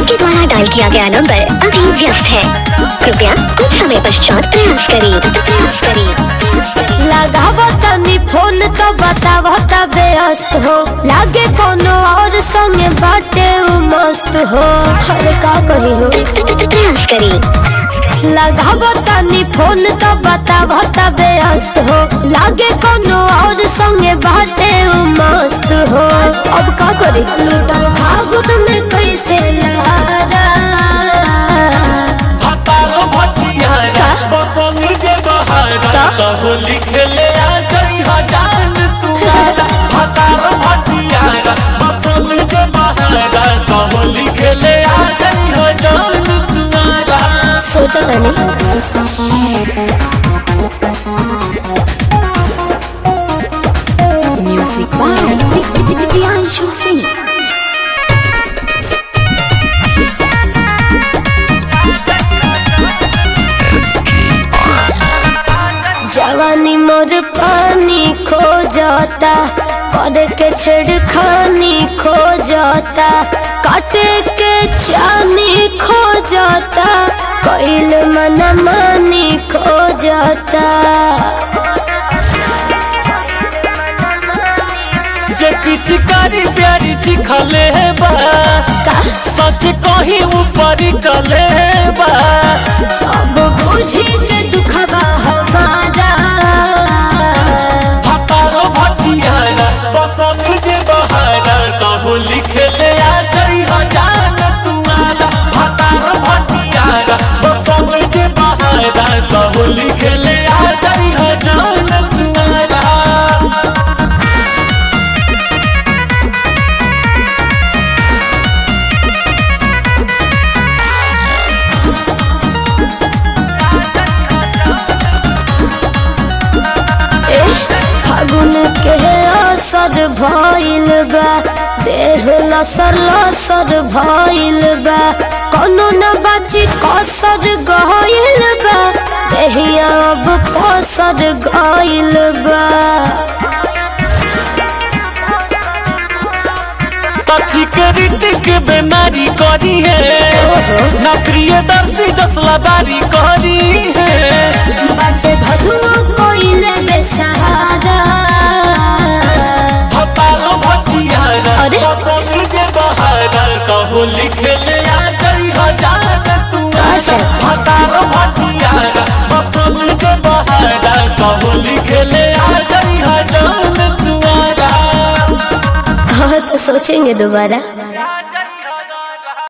आपके द्वारा डायल किया गया नंबर अभी व्यस्त है कृपया कुछ समय पश्चात प्रयास करें प्रयास करें प्रयास करें लगाव तनी फोन तो बताव तबे अस्त हो लागे कोनो और संगे बाटे उ मस्त हो अरे का कही हो प्रयास करें लगाव तनी फोन तो बताव तबे अस्त हो लागे कोनो और संगे बाटे उ मस्त हो अब का करी लूटब भागुत में कैसे लहरा हतारो भटियारा बसंग जे बहारा कहो लिखले आ गई हजान तुम्हारा हतारो भटियारा बसंग जे बहारा कहो लिखले आ गई हजान तुम्हारा सोचा तनी म्यूजिक बाय प्रियांशु सिंह जवानी मोर पानी खो जाता कर के छिड़खानी खो जाता काटे के चानी खो जाता कैल मन मानी खो जाता जे पिचकारी प्यारी चिखले बा का सच कही ऊपर कले बा अब बुझी के दुखबा हमारा हतारो भटियारा बसंग जे बहारा कहो लिखले आ गई हजान तुम्हारा हतारो भटियारा बसंग जे बहारा कहो लिखले आ गई हजान तुम्हारा ए, फागुन के असर भइल बा देह लसर लसर भइल बा कोनो न बाची कसर गइल बा देहिया अब पसर गइल बा कथी के रीतिक बेमारी करी है ना प्रियदर्शी जसला बारी करी है बाटे धनुआ कइले बेसहारा हतारो भटियारा अरे? बसंग जे बहारा कहो लिखले आ गई हजान तुम्हारा अच्छा। हतारो भटियारा बसंग जे बहारा कहो लिखले आ गई हजान तुम्हारा हाँ तो सोचेंगे दोबारा